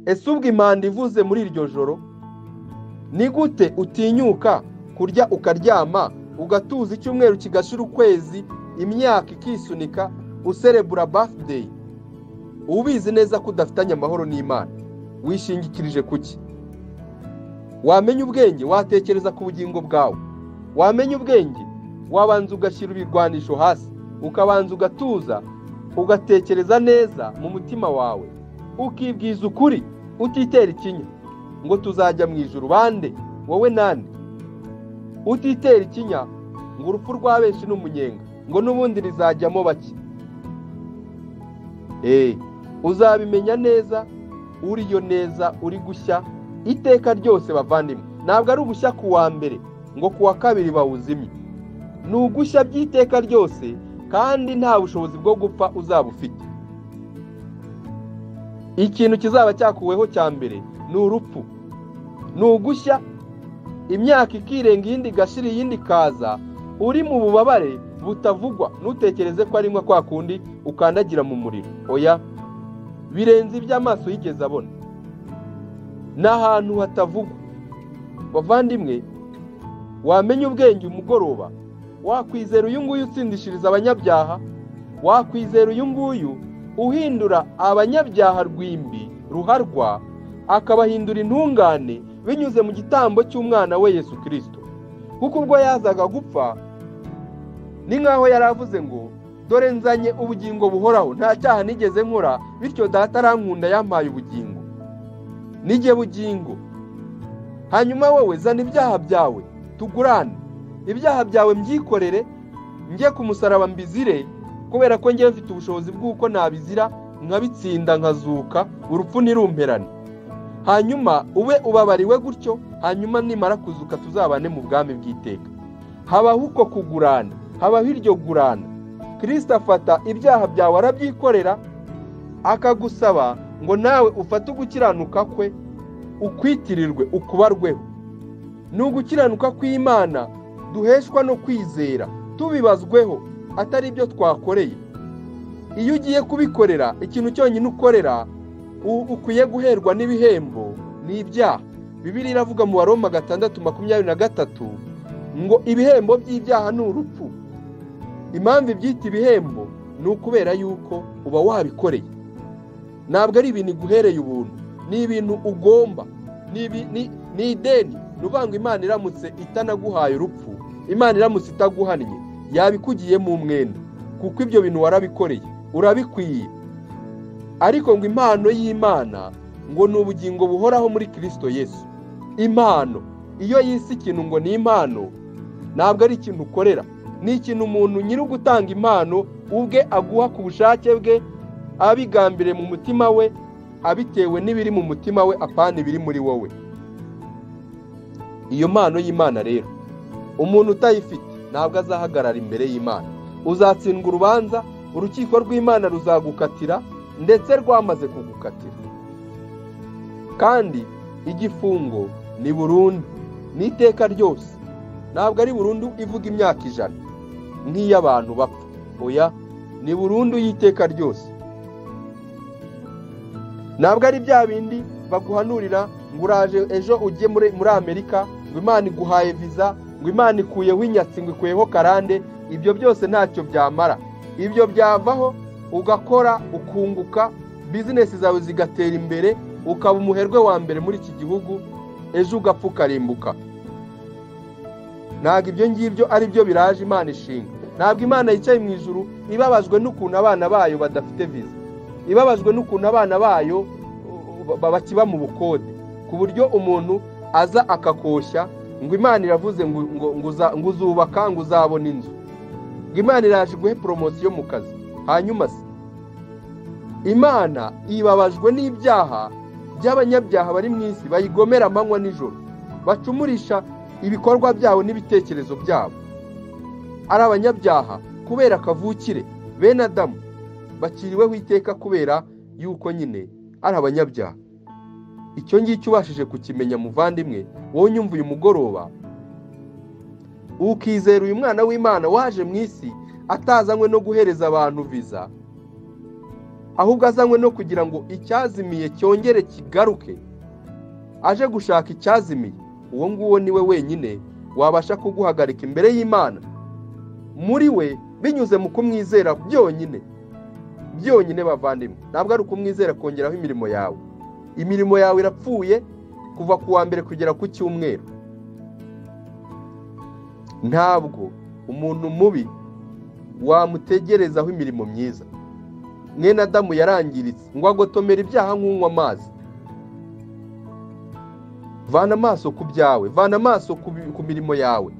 ese ubwo impanda ivuze muri iryo joro ni gute utinyuka kurya ukaryama ugatuza icyumweru kigashira ukwezi imyaka ikisunika userebura bafudeyi uba ubizi neza ko udafitanye amahoro n'imana wishingikirije kuki wamenya ubwenge watekereza ku bugingo bwawe wamenya ubwenge wabanza ugashyira ibirwanisho hasi ukabanza ugatuza ugatekereza neza mu mutima wawe ukibwiza ukuri utitera ikinya ngo tuzajya mu ijoro bande wowe nande utitera ikinya ngo urupfu rwa benshi ni umunyenga ngo n'ubundi rizajyamo bake eee uzabimenya neza uriyo neza uri gushya iteka ryose bavandimwe ntabwo ari ugushya ku wa mbere ngo ku wa kabiri bawuzimye ni ugushya by'iteka ryose kandi nta bushobozi bwo gupfa uzaba ufite ikintu kizaba cyakuweho cya mbere ni urupfu ni ugushya imyaka ikirenga iyindi igashira iyindi ikaza uri mu bubabare butavugwa ntutekereze ko arimwo kwa kundi ukandagira mu muriro oya birenze iby'amaso yigeze abona ni ahantu hatavugwa bavandimwe wamenya ubwenge umugoroba wakwizera uyu nguyu utsindishiriza abanyabyaha wakwizera uyu nguyu uhindura abanyabyaha rwimbi ruharwa akabahindura intungane binyuze mu gitambo cy'umwana we Yesu kirisito kuko ubwo yazaga gupfa ni nk'aho yari avuze ngo dore nzanye ubugingo buhoraho nta cyaha nigeze nkora bityo data arankunda yampaye ubugingo nijye bugingo hanyuma wowe zana ibyaha byawe tugurane ibyaha byawe mbyikorere njye ku musaraba mbizire kubera ko njye mfite ubushobozi bw'uko nabizira nkabitsinda nkazuka urupfu ntirumperane hanyuma ube ubabariwe gutyo hanyuma nimara kuzuka tuzabane mu bwami bw'iteka habaho uko kugurana habaho iryo gurana kirisita afata ibyaha byawe arabyikorera akagusaba ngo nawe ufate ugukiranuka kwe ukwitirirwe ukubarweho ni ugukiranuka kw'imana duheshwa no kwizera tubibazweho atari ibyo twakoreye iyo ugiye kubikorera ikintu cyonyine ukorera ukwiye guherwa n'ibihembo ni ibyaha bibiri iravuga mu baroma gatandatu makumyabiri na gatatu ngo ibihembo by'ibyaha ni urupfu impamvu ibyita ibihembo ni ukubera yuko uba wabikoreye ntabwo ari ibintu iguhereye ubuntu ni ibintu ugomba ni ideni ni uvuga imana iramutse itanaguhaye urupfu imana iramutse itaguhannye yabikugiyemo umwenda kuko ibyo bintu warabikoreye urabikwiye ariko ngo impano y'imana ngo ni ubugingo buhoraho muri kirisito yesu impano iyo yise ikintu ngo ni impano ntabwo ari ikintu ukorera ni ikintu umuntu nyiri ugutanga impano ubwe aguha ku bushake bwe abigambire mu mutima we abitewe n'ibiri mu mutima we apana ibiri muri wowe iyo mpano y'imana rero umuntu utayifite ntabwo azahagarara imbere y'imana uzatsindwa urubanza urukiko rw'imana ruzagukatira ndetse rwamaze kugukatira kandi igifungo ni burundu ni iteka ryose ntabwo ari burundu ivuga imyaka ijana nk'iy'abantu bapfa oya ni burundu y'iteka ryose ntabwo ari bya bindi baguhanurira ngo uraje ejo ujye muri amerika ngo imana iguhaye viza ngo imana ikuyeho inyatsi ngo ikuyeho karande ibyo byose ntacyo byamara ibyo byavaho ugakora ukunguka bizinesi zawe zigatera imbere ukaba umuherwe wa mbere muri iki gihugu ejo ugapfa ukarimbuka ntabwo ibyo ngibyo ari byo biraje imana ishinga ntabwo imana yicaye mu ijuru ibabajwe n'ukuntu abana bayo badafite viza ibabajwe n'ukuntu abana bayo bakiba mu bukode ku buryo umuntu aza akakoshya ngo imana iravuze ngo uzubaka ngo uzabona inzu ngo imana iraje guhe poromosiyo mu kazi hanyuma se imana ibabajwe n'ibyaha by'abanyabyaha bari mu isi bayigomera amanywa nijoro bacumurisha ibikorwa byabo n'ibitekerezo byabo ari abanyabyaha kubera akavukire bene adamu bakiriweho iteka kubera yuko nyine ari abanyabyaha icyo ngicyo ubashije kukimenya muvandimwe wowe unyumva uyu mugoroba ukizera uyu mwana w'imana waje mu isi atazanywe no guhereza abantu viza ahubwo azanywe no kugira ngo icyazimiye cyongere kigaruke aje gushaka icyazimiye uwo nguwo ni we wenyine wabasha kuguhagarika imbere y'imana muri we binyuze mu kumwizera byonyine byonyine bavandimwe ntabwo ari ukumwizera kongeraho imirimo yawe imirimo yawe irapfuye kuva ku wa mbere kugera ku cyumweru ntabwo umuntu mubi wamutegerezaho imirimo myiza mwene adamu yarangiritse ngo agotomere ibyaha nk'unywa amazi vana amaso ku byawe vana amaso ku mirimo yawe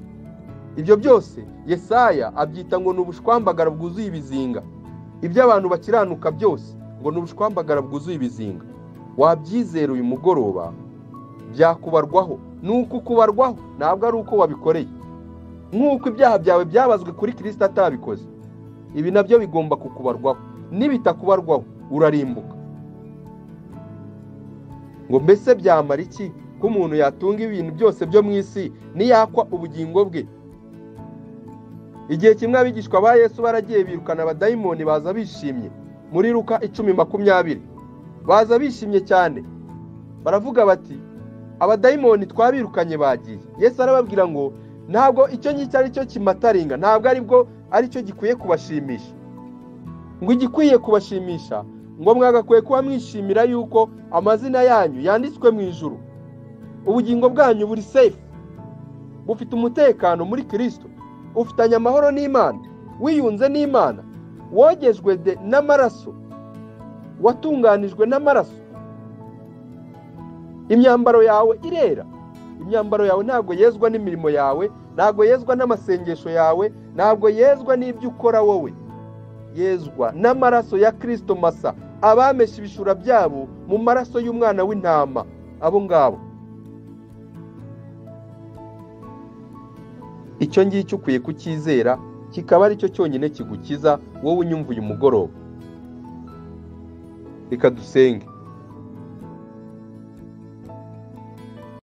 ibyo byose yesaya abyita ngo ni ubushwambagara bwuzuye ibizinga ibyo abantu bakiranuka byose ngo ni ubushwambagara bwuzuye ibizinga wabyizera uyu mugoroba byakubarwaho ni uko ukubarwaho ntabwo ari uko wabikoreye nk'uko ibyaha byawe byabazwe kuri kirisita atabikoze ibi nabyo bigomba kukubarwaho n'ibitakubarwaho urarimbuka ngo mbese byamara iki ko umuntu yatunga ibintu byose byo mu isi niyakwa ubugingo bwe igihe kimwe abigishwa ba yesu baragiye birukana abadayimoni baza bishimye muri ruka icumi makumyabiri baza bishimye cyane baravuga bati abadayimoni twabirukanye bagiye yesu arababwira ngo ntabwo icyo ngicyo ari cyo kimataringa ntabwo aribwo ari cyo gikwiye kubashimisha ngo igikwiye kubashimisha ngo mwagakwiye kuba mwishimira yuko amazina yanyu yanditswe mu ijuru ubugingo bwanyu buri sefu bufite umutekano muri kirisito ufitanye amahoro n'imana wiyunze n'imana wogejwe n'amaraso watunganijwe n'amaraso imyambaro yawe irera imyambaro yawe ntabwo yezwa n'imirimo yawe ntabwo yezwa n'amasengesho yawe ntabwo yezwa n'ibyo ukora wowe yezwa n'amaraso ya kirisito masa abamesha ibishura byabo mu maraso y'umwana w'intama abo ngabo icyo ngicyo ukwiye kucyizera kikaba ari cyo cyonyine kigukiza wowe unyumva uyu mugoroba reka dusenge